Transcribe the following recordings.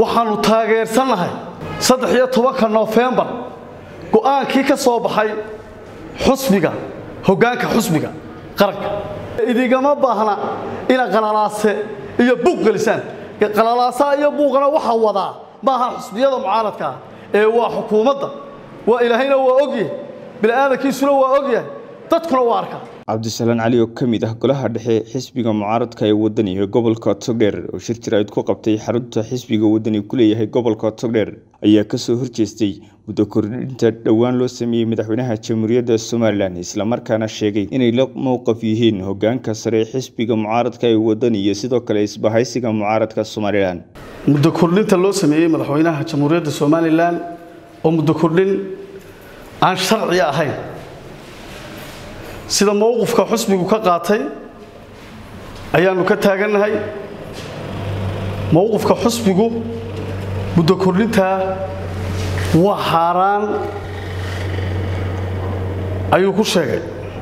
waxaannu taageersannahay saddex iyo tobanka nofembar go'aankii ka soo baxay xusbiga hoggaanka xusbiga qaranka idigama baahna inaad qalalaase iyo buuq gelisaan qalalaasaa iyo buuqana waxaa wadaa maaha xusbiyada mucaaradkaa ee waa xukuumadda waa ilaahayna waa ogyahay bini'aadankiisuna waa ogyahay dadkuna waa arkaa cabdisalaan cali oo ka mid ah golaha dhexe xisbiga mucaaradka ee wadani ee gobolka togdheer oo shir jiraa'id ku qabtay xarunta xisbiga wadani ku leeyahay gobolka togdheer ayaa kasoo horjeestay muddo kordhinta dhowaan loo sameeyey madaxweynaha jamhuuriyadda somalilan islamarkaana sheegay inay la mowqaf yihiin hogaanka sare ee xisbiga mucaaradka ee wadani iyo sidoo kale isbahaysiga mucaaradka somalilan muddo kordhinta loo sameeyey madaxweynaha jamhuuriyadda somalilan oo muddo kordhin aan sharci ahayn sida mowqifka xusbigu ka qaatay ayaannu ka taagannahay mowqifka xusbigu muddo kordhintaa waa xaaraan ayuu ku sheegay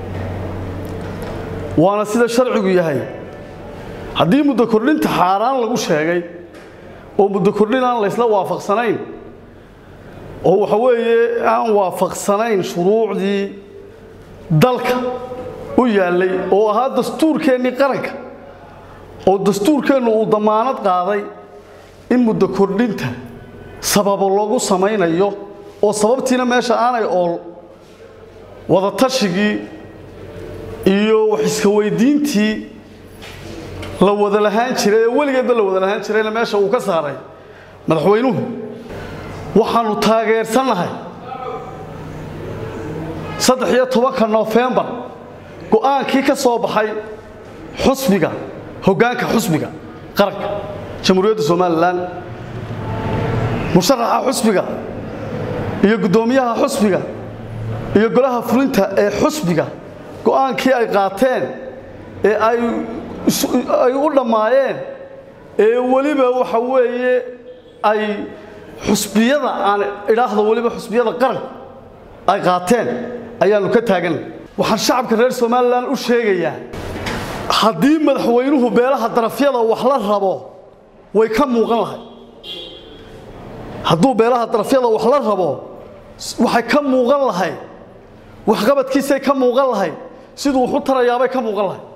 waana sida sharcigu yahay haddii muddo kordhinta xaaraan lagu sheegay oo muddo kordhin aan laysla waafaqsanayn oo waxa weeye aan waafaqsanayn shuruucdii dalka u yaallay oo ahaa dastuurkeennii qaranka oo dastuurkeennu uu damaanad qaaday in muddo kordhinta sababo loogu samaynayo oo sababtiina meesha aanay ool wadatashyigii iyo wax iska weydiintii la wada lahaan jiray ee weligeedba la wada lahaan jirayna meesha uu ka saaray madaxweynuhu waxaannu taageersannahay saddex iyo tobanka nofembar go'aankii ka soo baxay xusbiga hoggaanka xusbiga qaranka jamhuuriyadda somalilan musharaxa xusbiga iyo guddoomiyaha xusbiga iyo golaha fulinta ee xusbiga go'aankii ay qaateen ee ay u dhammaayeen ee weliba waxa weeye ay xusbiyada aan idhaahdo weliba xusbiyada qaranka ay qaateen ayaannu ka taagan waxaan shacabka reer somalilan u sheegayaa haddii madaxweynuhu beelaha darafyada wax la rabo way ka muuqan lahay hadduu beelaha darafyada wax la rabo waxay ka muuqan lahay waxqabadkiisay ka muuqan lahay siduu wax u tarayaabay ka muuqan lahay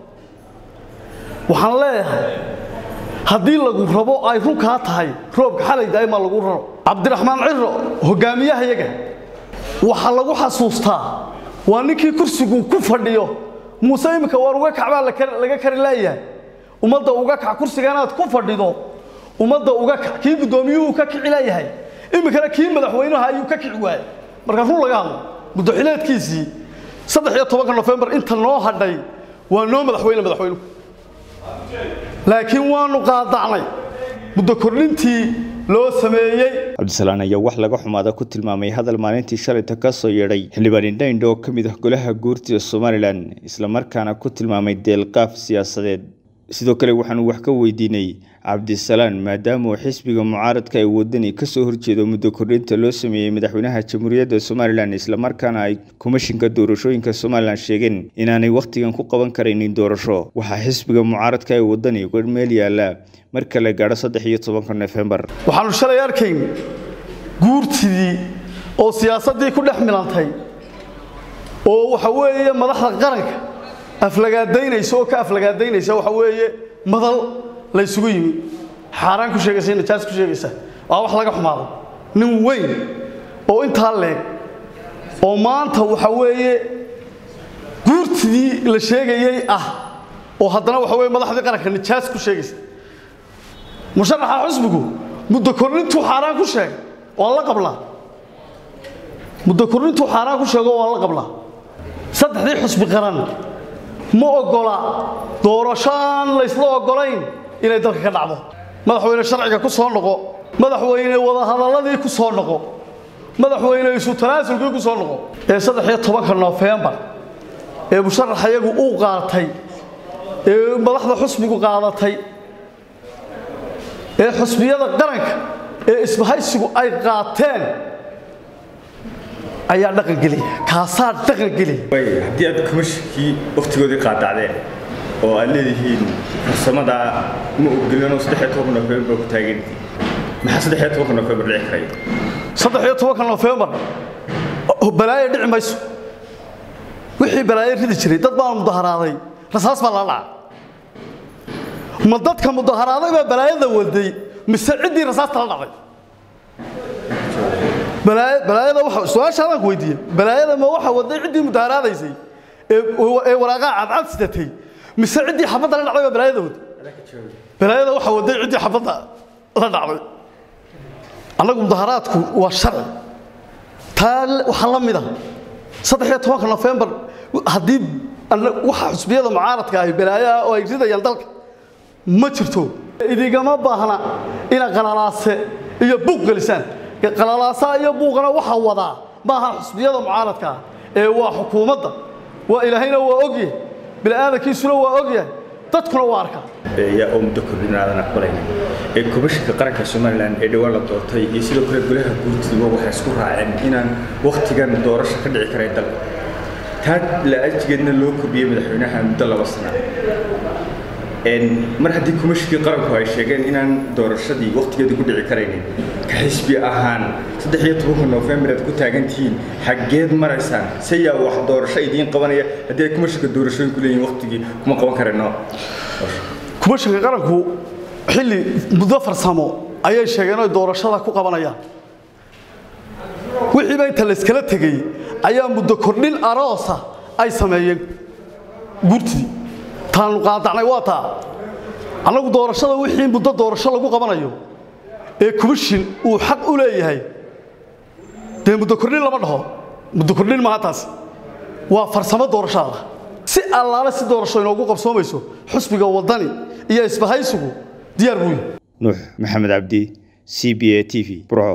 waxaan leeyahay haddii lagu rabo ay runkaa tahay roobka xalay daa'imaa lagu raro cabdiraxmaan ciro hogaamiyahayaga waxaa lagu xasuustaa waa ninkii kursigu ku fadhiyo muuse iminka waar uga kac baa laga kari laayahay ummadda uga kac kursiga inaad ku fadhido ummadda uga kac kii guddoomiyuhu ka kici laayahay iminkana kii madaxweynaha ayuu ka kici waayay marka run laga hadlo muddoxileedkiisii saddex iyo tobanka nofembar inta noo hadhay waa noo madaxweyne madaxweynuhu laakiin waanu qaadacnay muddo kordhintii loo sameeyey cabdisalaan ayaa wax laga xumaada ku tilmaamay hadal maalintii shalayta ka soo yeedhay xildhibaan indhaindho oo ka mid ah golaha guurtida somalilan islamarkaana ku tilmaamay deelqaaf siyaasadeed sidoo kale waxaanu wax ka weydiinay cabdisalaan maadaama uu xisbiga mucaaradka ee wadani kasoo horjeedo muddo kordhinta loo sameeyey madaxweynaha jamhuuriyadda somalilan islamarkaana ay komishinka doorashooyinka somalilan sheegeen inaanay wakhtigan ku qaban karaynin doorasho waxaa xisbiga mucaaradka ee wadani uga meel yaala marka la gaadho saddex iyo tobanka nofembar waxaanu shalay arkayn guurtidii oo siyaasaddii ku dhex milantay oo waxa weeye madaxda qaranka aflagaadaynaysa oo ka aflagaadaynaysa waxa weeye madal la ysugu yimi xaaraan ku sheegaysa najaas ku sheegaysa waa wax laga xumaado nin weyn oo intaa leeg oo maanta waxa weeye guurtidii la sheegayey ah oo haddana waxa weye madaxdii qaranka najaas ku sheegaysa musharaxa xusbigu muddo kordhintuu xaaraan ku sheegay waan la qablaa muddo kordhintuu xaaraan ku sheego waan la qablaa saddexdii xusbi qaran ma oggola doorasho aan laysla oggolayn inay dalka ka dhacdo madaxweyne sharciga ku soo noqo madaxweyne wadahadalladii ku soo noqo madaxweyne isu tanaasulkii ku soo noqo ee saddex iyo tobanka nofembar ee musharaxayagu uu qaatay ee madaxda xusbigu qaadatay ee xusbiyada qaranka ee isbahaysigu ay qaateen ayaa dhaqangeliya kaasaa dhaqangeliya haddii aad komishinkii wakhtigoodii qaadacdeen oo aad leedihiin farsamada ma ogolano saddex iyo toban nofembar ku taageertii maxaa saddex iyo tobanka nofembar dhici karaya saddex iyo tobanka nofembar balaayo dhici mayso wixii balaayo ridi jiray dad baa mudaharaaday rasaas baa lala dhaca ma dadka mudaharaaday baa balaayada waday mise ciddii rasaasta la dhacday balaayada waxa su-aashaadaan ku weydiiye balaayada ma waxa waday ciddii mudaharaadaysay ee ee waraaqaha cadcad sidatay mise ciddii xabadda la dhacday baa balaayada waday balaayada waxa waday ciddii xabadda la dhacday annagu mudaharaadku waa sharci taa waxaa la mid ah saddex iyo tobanka nofembar haddii waxa xusbiyada mucaaradka ahi balaayo ah oo ay ridayaan dalka ma jirto idigama baahna inaad qalalaase iyo buuq gelisaan qalalaasaa iyo buuqana waxaa wadaa maaha xusbiyada mucaaradka ah ee waa xukuumadda waa ilaahayna waa ogyahay bini'aadankiisuna waa ogyahay dadkuna waa arkaa yaa oo muddo kordhin aadan aqbalaynin ee komishinka qaranka somalilan ee dhowaan la doortay iyo sidoo kale golaha guurtiiba waxay isku raaceen inaan wakhtigan doorasho ka dhici karay dalka taa la-ajigeedna loo kordhiyey madaxweynaha muddo laba sana mar haddii komishinkii qaranku ay sheegeen inaan doorashadii wakhtigeedii ku dhici karaynin ka xisbi ahaan saddex iyo tobanka nofembar aad ku taagantihiin xaggeed maraysaan se yaa wax doorasho idiin qabanaya haddii ay komishinka doorashooyinku leeyihin wakhtigii kuma qaban karayno kumashinka qaranku xilli muddo farsamo ayay sheegeen oy doorashada ku qabanayaan wixiiba inta layskala tegey ayaa muddo kordhin aroosa ay sameeyeen guurtidii taanu qaadacnay waa taa annagu doorashada wixii muddo doorasho lagu qabanayo ee kumishin uu xaq u leeyahay dee muddo kordhin lama dhaho muddo kordhin maaha taasi waa farsamo doorashada si allaale si doorasho inoogu qabsoomayso xusbiga waddani iyo isbahaysigu diyaar buu yahay nuux maxamed cabdi c b a t v burco